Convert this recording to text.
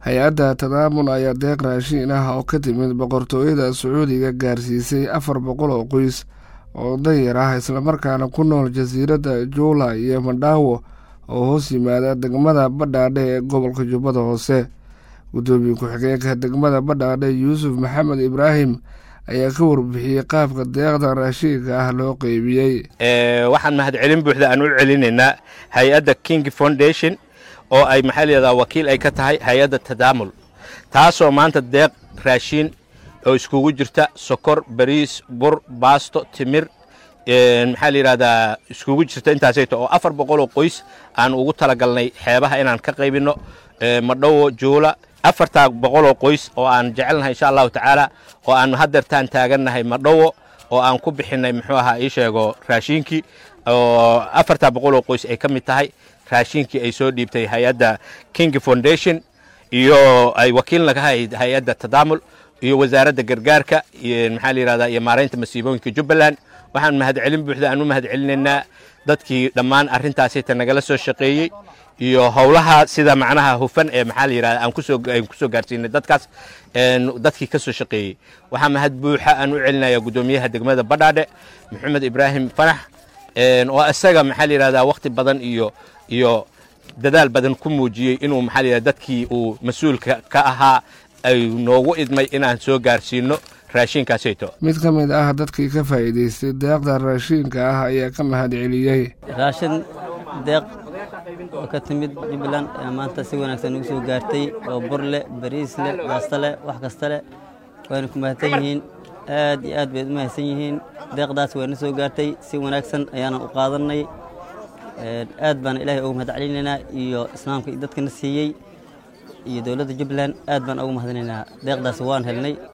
hay-adda tadaamun ayaa deeq raashiin ah oo ka timid boqortooyada sacuudiga gaarsiisay afar boqol oo qoys oo danyar ah islamarkaana ku nool jasiiradda juula iyo madhaawo oo hoos yimaada degmada badhaadhe ee gobolka jubbada hoose guddoomiye ku-xigeenka degmada badhaadhe yuusuf maxamed ibraahim ayaa ka warbixiyey qaabka deeqda raashiinka ah loo qeybiyey waxaan mahadcelin buuxda aan u celinaynaa hay-adda king foundation oo ay maxaa layihahdaa wakiil ay ka tahay hay-adda tadaamul taasoo maanta deeq raashiin oo iskugu jirta sokor bariis bur baasto timir maxaa la yidhahdaa iskugu jirta intaasayto oo afar boqol oo qoys aan ugu talagalnay xeebaha inaan ka qaybinno madhowo juula afartaa boqol oo qoys oo aan jecelnahay insha allahu tacaala oo aan hadeertaan taagannahay madhowo oo aan ku bixinnay muxuu ahaa ii sheego raashiinkii oo afartaa boqol oo qoys ay ka mid tahay raashiinkii ay soo dhiibtay hay-adda king foundation iyo ay wakiilna ka hayd hay-adda tadaamul iyo wasaaradda gargaarka iyo maxaa la yihahdaa iyo maaraynta masiibooyinka jubbaland waxaan mahadcelin buuxda aan u mahadcelinaynaa dadkii dhammaan arrintaasita nagala soo shaqeeyey iyo howlaha sida macnaha hufan ee maxaa la yidhahda aan kusoo aan kusoo gaarsiinay dadkaas dadkii ka soo shaqeeyey waxaa mahad buuxa aan u celinayaa guddoomiyaha degmada badhaadhe maxamed ibraahim fanax oo isaga maxaa la yidhahdaa wakhti badan iyo iyo dadaal badan ku muujiyey inuu maxaa la yidhahda dadkii uu mas-uulka ka ahaa ay noogu idmay inaan soo gaarsiino raashiinkaasayto mid ka mid ah dadkii ka faa'iidaystay deeqda raashiinka ah ayaa ka mahad celiyey raashin deeq oo ka timid jubbaland ee maanta si wanaagsan ugu soo gaartay oo bur leh bariis leh baasta leh wax kasta leh wayna ku mahadsan yihiin aad iyo aad bayd u mahadsan yihiin deeqdaas wayna soo gaartay si wanaagsan ayaana u qaadannay aad baana ilaahay ugu mahad celinaynaa iyo islaamka iyo dadkana siiyey iyo dowladda jubbaland aad baan ugu mahadinaynaa deeqdaas waan helnay